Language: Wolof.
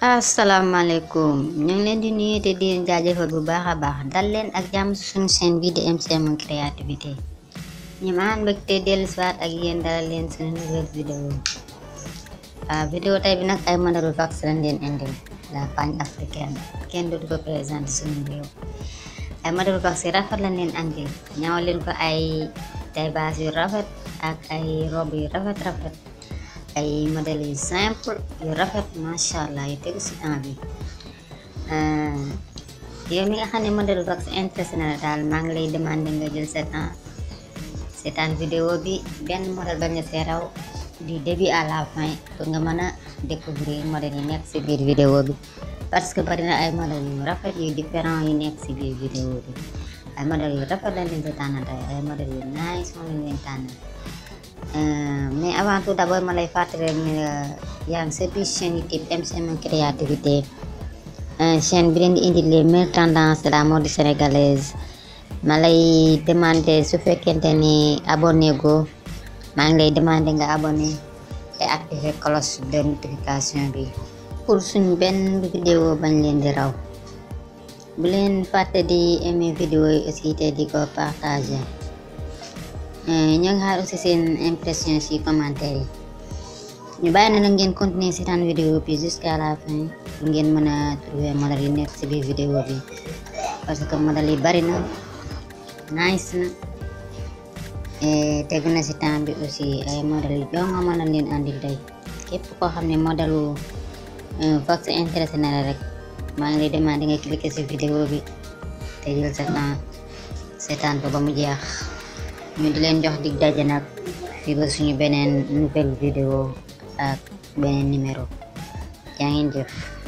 asalaamaaleykum ñu ngi leen di nuyu te di leen jaajëfal bu baax a baax dal leen ak jàmm si suñu chaîne bi di MCM créativité ñu ma am mbégte dellu si waat ak yéen dalal leen suñu nouvelle vidéo waaw vidéo tey bi nag ay modèle vax lañ leen indil la pagne africaine kenn du ko présenté suñu réew ay modèle vax yi rafet lañ leen andil ñaw leen ko ay tay baas yu rafet ak ay robe yu rafet rafet ay modèle yu simple yu rafet macha allah yu tegu si temps bi yow mi nga xam ne modèle vax intéressé na la daal maa ngi lay demandé nga jël sa temps seetaan vidéo bi benn modèle bañ a see raw du début à la fin pour nga mën a découvrir modèle yi nekk si biir vidéo bi parce que bari na ay modèle yu rafet yu différent yu nekk si biir vidéo bi ay modèle yu rafet lañ leen di tànnal tey ay modèle yu nice moom lañ leen tànnal mais avant tout d'abord ma lay fàttali ne yaa ngi sa biir chaîne YouTube MCM créativité chaîne bi leen di indi les meilleures tendances de la mode sénégalaise ma lay demander su fekkente ni abonné go maa ngi lay demander nga abonné et activer cloche de notification bi pour suñ benn vidéo bañ leen di raw bu leen fàtte di aimer vidéo yi aussi te di ko partager ñoo ngi xaar aussi seen impression ci commentaire yi ñu bàyyi na nag ngeen continuer seetaan vidéo bi jusqu'à la fin pour ngeen mën a trouver modèle yi nekk ci biir vidéo bi parce que modèle yi bari na nice na tegu na ci temps bi aussi ay modèle yu joo nga mën a leen andil tey képp koo xam ne modèle vax intéressé na la rek maa ngi lay demander nga cliquer ci vidéo bi te jël sa temps seetaan ko ba mu jeex ñu di leen jox dig daje nag fii ba suñu beneen nouvelle vidéo ak beneen numéro yaa ngeen jëf